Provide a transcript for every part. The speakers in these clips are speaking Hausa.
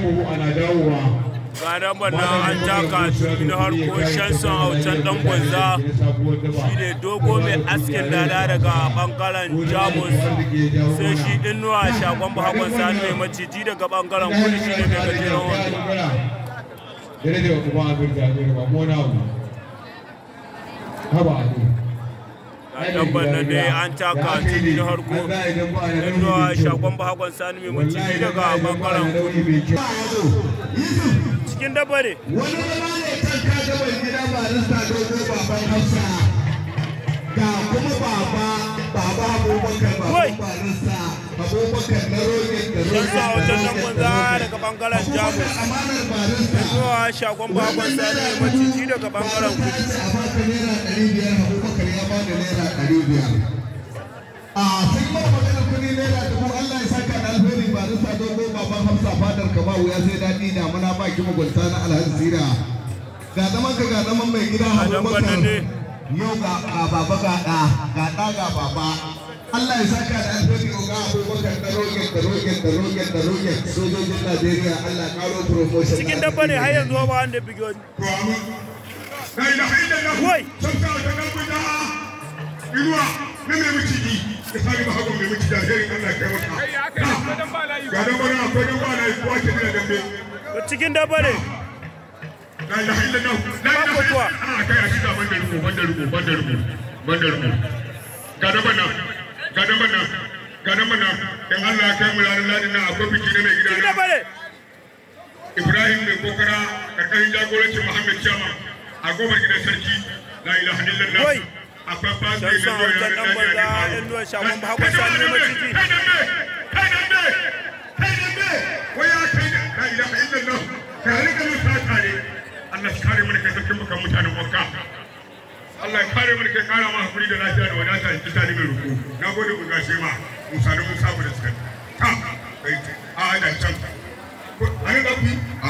buhu ana dawowa gadan banna an taka tuni na harko shanson autan dan gwanza shi ne dogo mai askin dada daga bangaren jamus sai shi inuwa shagon bahakon sani mai maciji daga bangaren kudu shi ne mai gajeren wando dare da kuma abin da ne ba mu na mu haba ne gadan banna dai an taka tuni na harko inuwa shagon bahakon sani mai maciji daga bangaren kudu cikin dabba ne wani zama ne kan kaga mai gida barista dogo baban hafsa ga kuma baba baba abubakar Wai. baban barista abubakar na rogin da Yan sa wajen nan rogin gwanza daga bangaren jamus amanar barista inuwa shagon bahakon sani mai maciji daga bangaren kudu a baka naira ɗari biyar abubakar ya bada naira ɗari biyar a sun ba magana kuɗi naira dubu allah ya saka da alheri barista dogo baban hafsa fadar ka ba wuya sai daɗi da muna ba ki mugunta na alhaji sira ga zaman ka ga zaman mai gida Adam abubakar Banane. yau ga ga baba ga ɗa ga ɗa ga baba Allah ya saka da alheri ga abubakar da rogen da rogen da rogen da rogen sojojin Najeriya Allah ya karo promotion cikin dabba ne har yanzu ba wanda bige wani La ilaha illallah. Wai. Sabta ta kalbu da inuwa na mai miciji da sani ba hagu mai miciji alherin Allah ya kai maka. Ga dan bana akwai dan bana kuwa ke da dambe. cikin dabba ne La ilaha illallah. La ilaha Babu kuwa. illallah. A kai a cikin banda ruko banda ruko banda ruko banda ruko. Ga dan bana ga dan bana ga dan bana dan Allah ya kai mu ranar ladin nan akwai biki na mai gida cikin na. dabba ne Ibrahim mai kokara karkashin jagorancin Muhammad Chama a gobar gidan sarki la ilaha illallah Wai. akwai fasu Dan sa wajen dan banza, yan nuwa shagon ba hakon sani ne maciji. kai dambe kai dambe kai dambe wai ya kai da la ilaha illallah ka rika mun sata ne Allah shi kare mu da kai sarkin bukan mutanen Makka Allah ya kare mu da kai kara ma hakuri da lafiya da wadata in kita ni mai ruku na gode ku gashe ma Musa da Musa da suka ta kai a a da can Ano ba ku? Ha?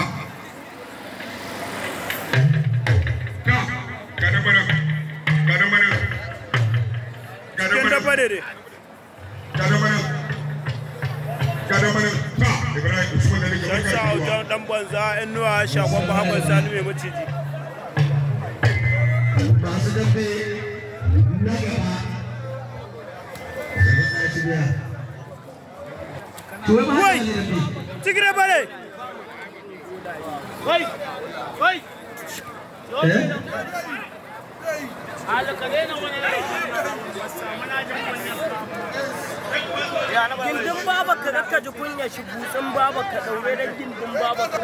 Ka, gada mana, gada mana, gada cikin mana, dabba ne ne gada mana, gada mana. Ta, Ibrahim Usman da nake dan barka sa da zuwa. wajen dan banza yan nuwa shagon bahakon sani mai maciji masu dambe na gaba to wai ba Wai. haka ne dambe cikin dabba ne eh gindin baba ka ka ji kunya shi butsin baba ka daure da gindin baba ka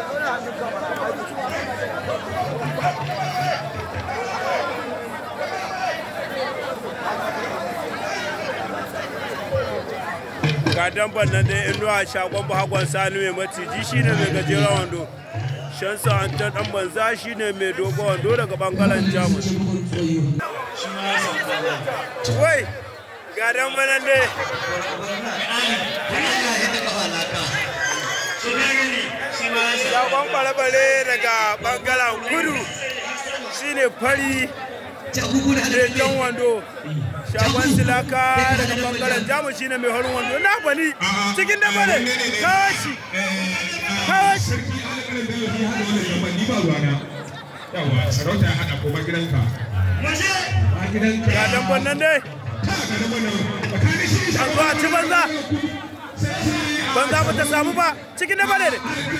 ga damban nan dai inuwa shagon bahakon sani mai maciji shine mai gajeren wando shansa an ta dan banza shine mai dogon wando daga bangaren jamus wai ga damban nan dai shagon balabale daga bangaren kudu shine fari da jan wando shagon silaka daga bangaren jamus shine mai horin wando na bani cikin da bane kawashi kawashi Ni ba ruwana. Yawa, sarauta ya haɗa koma gidanka. Ma gidanka. ga damban nan dai Ta, gada mana. Tsakanin shi an zo a ci banza banza ba ta samu ba cikin da bane ne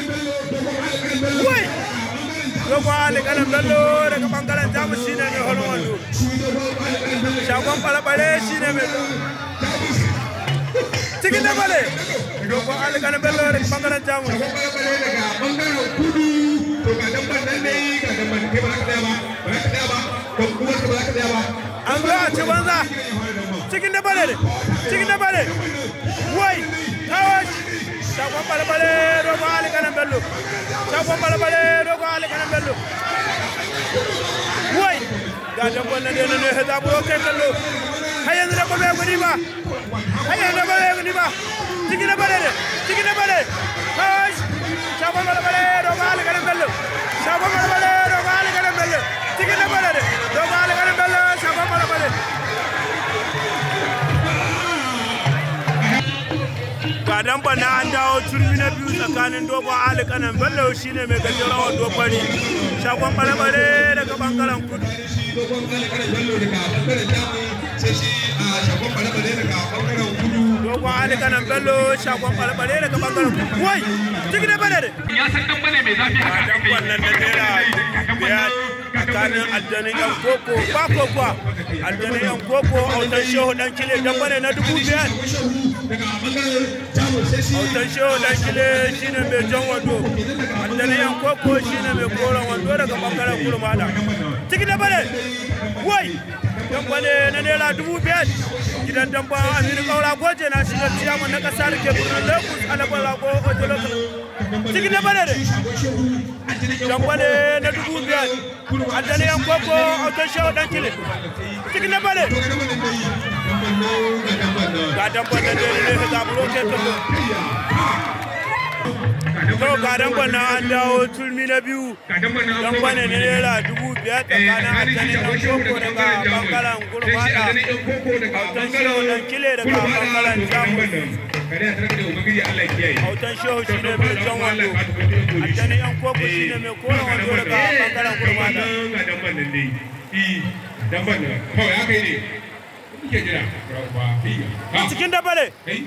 wai dogo alikanan bello daga bangaren jamus shine mai horin wando shagon balabale shine mai cikin da bane dogo alikanan bello daga bangaren jamus barbare daga bangaren kudu to ga dan ban nan ne ga dan ban kai ba za ka tsaya ba ba za ka tsaya ba ko kuma ka ba za ka tsaya ba an zo a ci banza cikin da bane ne cikin da bane wai kawai shagon balabale dogo alikanan bello shagon balabale dogo alikanan bello wai ga dabban nan da ne ya zaburo kai kallo har yanzu da bai gudi ba har yanzu da bai gudi ba cikin da bane ne cikin da bane kawai shagon balabale dogo alikanan bello shagon balabale dogo alikanan bello cikin da bane ne dogo alikanan bello shagon balabale ga dan bana an dawo turmi na na biyu tsakanin dogon ali kanan bello shine mai gajeren wando fari shagon bare-bare daga bangaren kudu shi dogon kalakarar bello daga bangaren jamus sai shi a shagon bare-bare daga bangaren kudu dogon ali kanan bello shagon bare-bare daga bangaren kudu wai ciki da bare ya san dan bane mai zafi a dan wannan da naira biyar tsakanin aljanin yan koko ba kokowa aljanin yan koko autan shehu dan kile dan bare na dubu biyar daga bangaren jamus sai shi autan shehu dan kile shine mai jan wando aljanin yan koko shine mai koren wando daga bangaren kurmada ciki da bare wai dan bane na naira dubu biyar gidan damba aminu kaura goje na shiga ciyaman na kasa da ke birnin lagos alabar rago ojolo ciki da bare dambale na dubu biyar addani yan koko autan shehu dan kile ciki na bare ga damban da dai ne ka zaburo ke kallo to ga damban na an dawo tulmi na biyu damban ne naira dubu biyar tsakanin addani yan koko daga bangaren gurmada autan shehu dan kile daga bangaren jamus autan shehu shi ne mai jan wando addani yan koko shi ne mai koren wando daga bangaren gurmada cikin dabare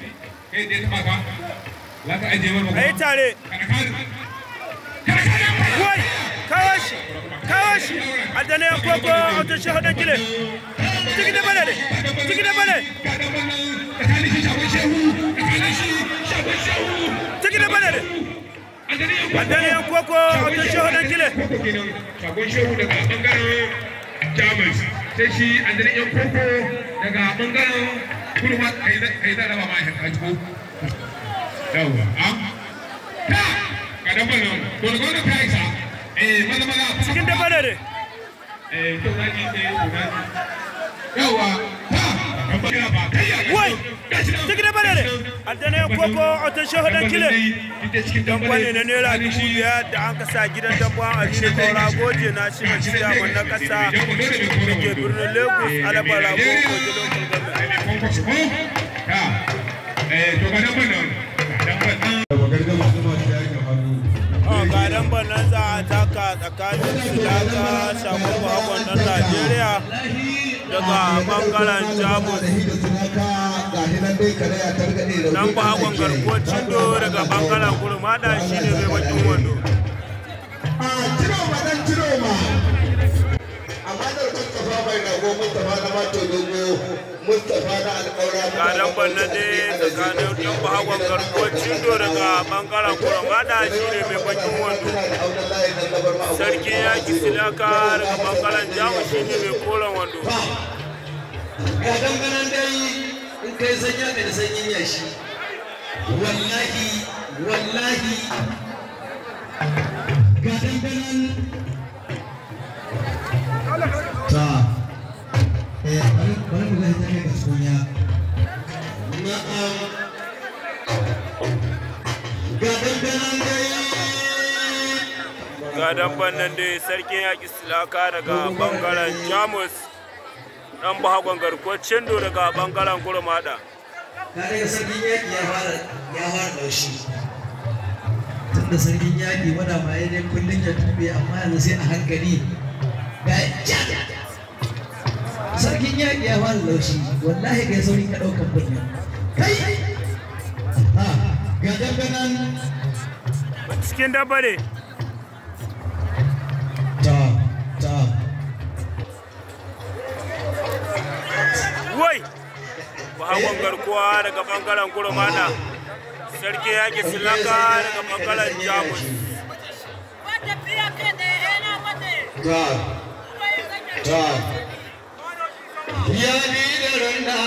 a yi tare wai kawashi kawashi addani yan koko autan shehu dan kile cikin dabare ne cikin dabare cikin dabare ne addani yan koko autan shehu dan kile shagon shehu daga bangaren jamus sai shi andalin yan koko daga bangaren kurma kai da raba ma a jiko yawwa a ta ga dan ballon to da gwamnati ta isa eh maza maza cikin dabare ne eh to na ji eh to na ji yawwa ta dan ballon ba kai ya wai cikin dabare ne addani yan koko autan shehu dan kile dambane na naira dubu biyar da an kasa gidan dabban aminu kaura goje na shi na shirya na kasa da ke birnin lagos alabar rago goje local government Oh, ga damban nan za a taka tsakanin silaka shagon bakon ɗan najeriya daga bangaren jamus dan bakon garkuwar cindo daga bangaren gurmada shi ne mai bakin wando ga damban nan dai tsakanin dan bakon garkuwar cindo daga bangaren gurmada shi ne mai bakin wando sarki yaki silaka daga bangaren jamus shi ne mai koren wando ga danganan dai in kai sanya mai sanyin yashi wallahi wallahi ga danganan ta eh bari bari mu ga ta ne kasunya na'am ga danganan dai ga damban nan dai sarkin yaƙi silaka daga bangaren jamus dan bahagon garkuwar cindo daga bangaren gurmada ka daga sarkin yaƙi ya fara ya fara ɗaushi tun da sarkin yaƙi wada ma ya dai kullum ya tube amma yanzu sai a hankali ga ja sarkin yaƙi ya fara laushi wallahi kai sauri ka ɗaukan kunya kai ha ga danganan cikin dabare ta ta wai bahagon garkuwa daga bangaren gurmada sarkin yaƙi silaka daga bangaren jamus ta ta ya ni da randa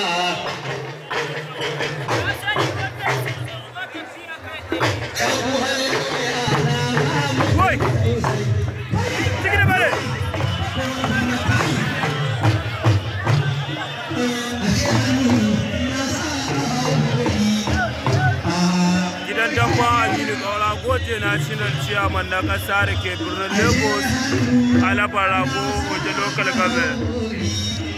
abu halin yana wai cikin dabare gidan dabba aminu kaura goje national chairman na kasa da ke birnin lagos alabar rago wajen local government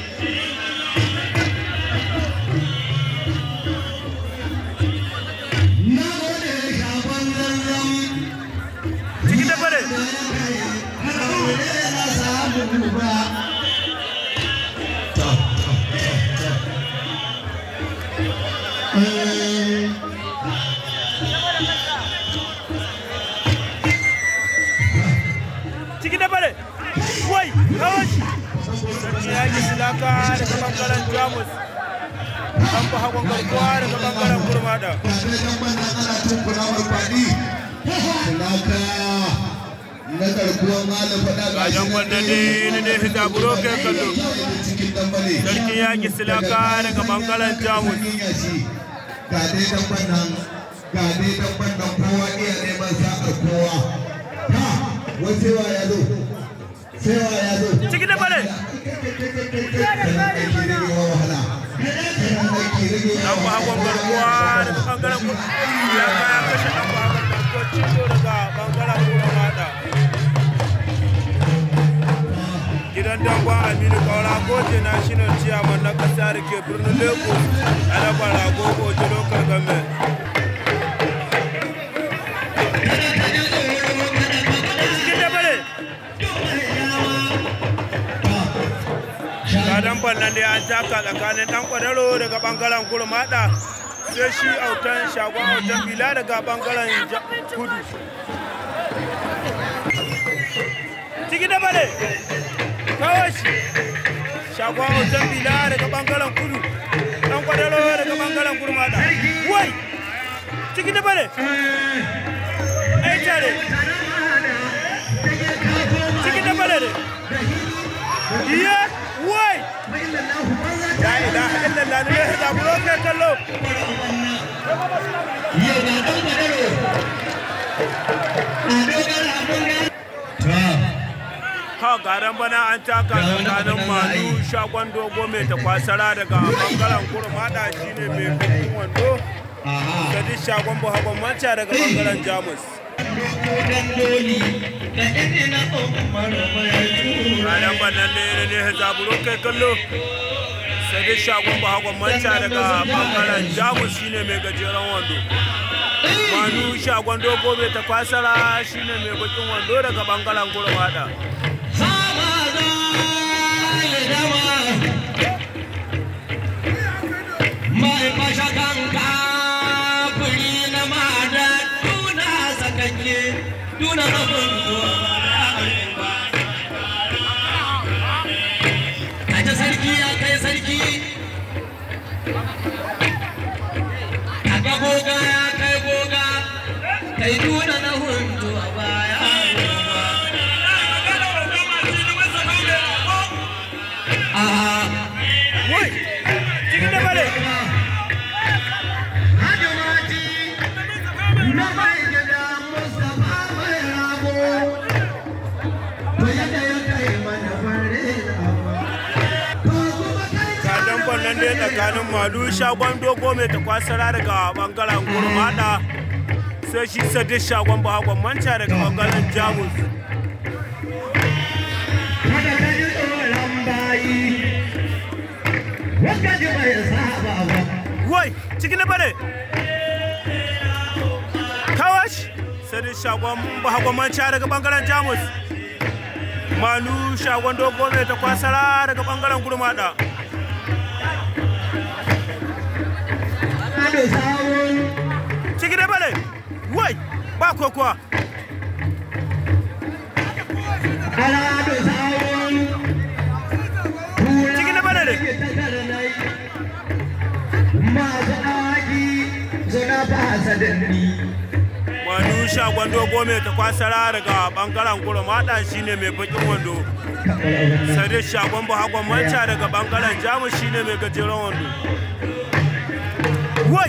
ciki da bare wai kawai sarki ya yi silaka daga bangaren jamus an ba hagon garkuwa daga bangaren kurmada na garkuwar malam faɗa ga Gajen wanda ne ne ne hijaburo ke kallo sarki ya yi silaka daga bangaren jamus ga dai dabban nan ga dai dabban nan kowa iya neman sa'ar kowa ha wai sai wa ya zo sai wa ya zo ciki da bare wahala an ba hagon garkuwa daga bangaren kurmada ya kaya kashe an ba hagon garkuwa cizo daga bangaren kurmada gidan dangwa aminu kaura goje national chairman na kasa da ke birnin lagos a rabar rago goje local government cikin da bare gadon bannan da an taka tsakanin dan kwadaro daga bangaren kurmada sai shi autan shagon autan bila daga bangaren ja- kudu ciki da bare kawai shi shagon autan bila daga bangaren kudu dan kwadaro daga bangaren kurmada wai ciki da bare ai tare ciki da bare ne iya wai la ilaha illallah ne da buro kai kallo ha garan bana an taka tsakanin malu shagon dogo mai takwasara daga bangaren kurmada shine mai bikin wando sadi shagon buhagon manca daga bangaren jamus ranar bannan ne ne ne zaburo kai kallo sadi shagon buhagon manca daga bangaren jamus shine mai gajeren wando manu shagon dogo mai takwasara shine mai bakin wando daga bangaren kurmada Mai mashakan kafiri na mada tuna sakanye tuna abin Kaje sarki ya kai sarki Kaga goga ya kai goga kai tuna na hundu a baya Ah wai cikin da bare gadon bannan ne tsakanin malu shagon dogo mai takwasara daga bangaren kurmada sai shi sadi shagon bahagon manca daga bangaren jamus wai cikin da bare kawash sadi shagon bahagon manca daga bangaren jamus malu shagon dogo mai takwasara daga bangaren kurmada ciki da bale wai ba kokowa ciki da bale ne wani shagon dogo mai ta kwasara daga bangaren kurmada shine mai bakin wando sai dai shagon bahagon manca daga bangaren jamus shine mai gajeren wando wai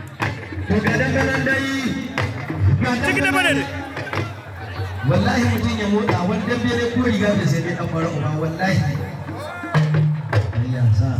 ciki da bale ne wallahi mutum ya motsa wani dambe ne ko riga da sai dai dan fara uba wallahi ya sa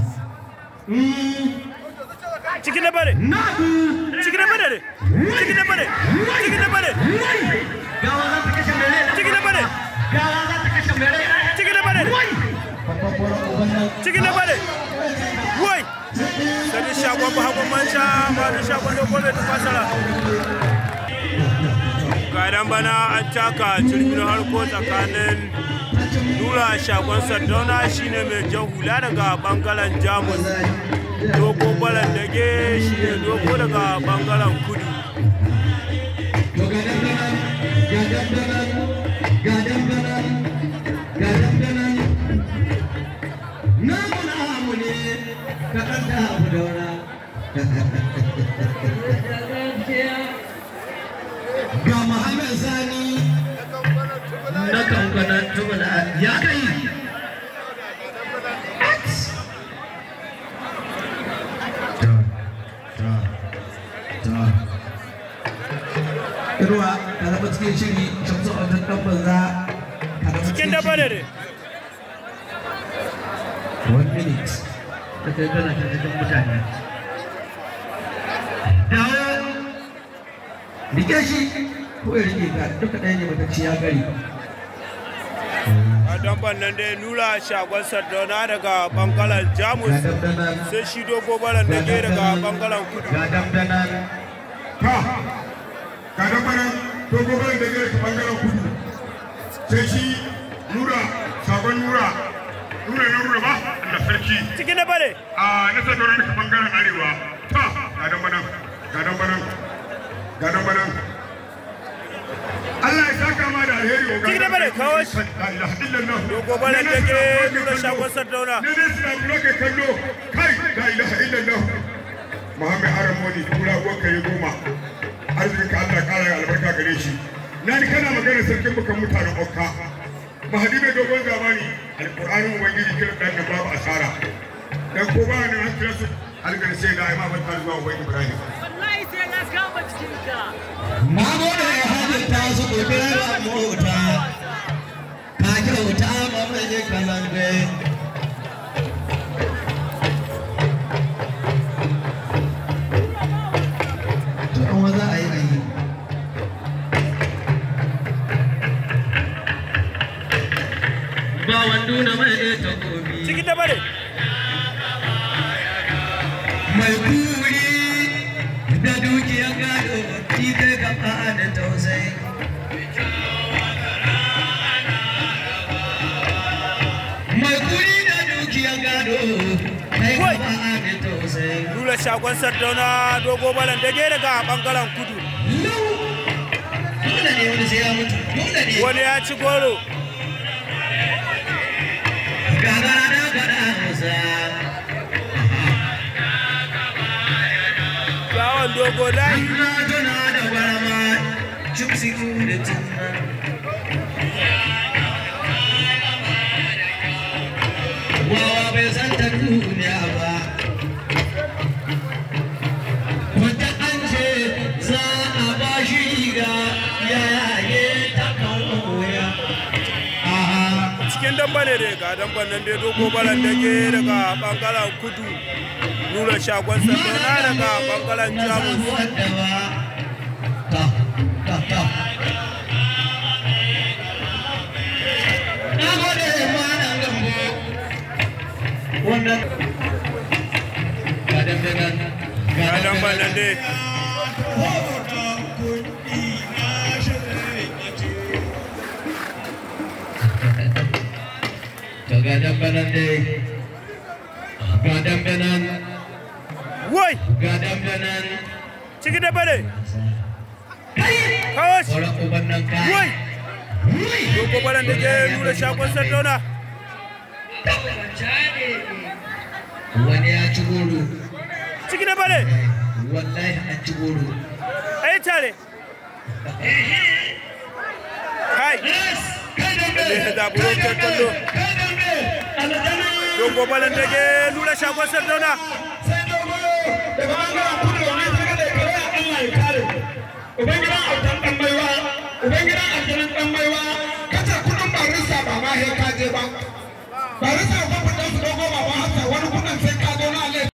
ciki da bale ciki da bale ne ciki da bale ciki da bale gawa za ta kashe mere ciki da bale gawa za ta kashe mere ciki da bale babban fara uban nan ciki da bale wai sai dai shagon bahagon manca ba da shagon dogo mai ta kwasara Gadan bana an taka turmin harko tsakanin Nura shagon Sardauna shine mai jan hula daga bangaren Jamus. Dogo balan dage shine dogo daga bangaren kudu. to ga dandanan ga dandanan ga dandanan ga dandanan na muna mu ne ka ɗan da abu daura ga Muhammad Sani na kankanan tubula ya kai Irwa ka zama cikin shiri shamsu a wajen ɗan banza ka zama Cikin da bare ne. one minute da kai kana ta cikin mutane dawo rike shi ko ya rike ka duka ɗaya ne matacci ya gari Gadan bannan dai Nura shagon Sardauna daga bangaren Jamus. ga dandanan Sai shi dogo balan dage daga bangaren kudu. ga dandanan ka ga da bana to gobe da gare ka bangaren kudu sai shi nura sabon nura nura na nura ba Allah sarki Cikin da bare. a na sadauran ka bangaren arewa ta ga dan bana ga dan bana ga dan bana Allah ya saka ma da alheri wa Cikin da bare, kawo shi. la ilaha illallah Dogo balan dage Nura shagon Sardauna. ne ne suna kula kai kallo kai la ilaha illallah Muhammad Haramoni kura uwanka ya goma arzikinka Allah kara ya albarka gare shi na ni kana magana sarkin bukan mutanen Okka mahadi mai dogon zamani alƙur'anin ubangiji kiran dan nan babu asara dan ko ba nan an kira su alƙar sai da imam ta zuwa ubangi Ibrahim wallahi sai na kama cikinka na gode ya hajjar ta su ƙoƙirar mota ka kyauta ma mai kalange to an wa za a yi a yi ba wando na mai takobi Cikin da bare. mai kuri da dukiyar gado shi zai gaba da tausayi mai kuri da dukiyar gado kai Wai. gaba da tausayi Nura shagon Sardauna dogo balan dage daga bangaren kudu. dole ne wani sai ya mutu dole ne Wani ya ci goro. gagara da gada musa Bawon dogo layi. na tuna da gwarama chipsi da tunna wawa bai san ta duniya ba wata an ce za a ba shi riga ya yage ta kan wuya aha cikin damba ne dai ga damban nan dai dogo balan dage daga bangaren kudu nura shagon sandona daga bangaren jamus wadda ba ta ta ta na gode ma nan gambo wannan ga dandanan ga damban nan dai to ga dandanan dai ga dandanan wai ga dandanan cikin damba ne kawo shi sauran uban nan ka wai dogo balan dage nura shagon sandona wani ya ci goro cikin damba ne wallahi an ci goro a yi tare kai da ne zaburo ke kallo dogo balan dage nura shagon sandona Ubangidan autan ɗan baiwa, Ubangidan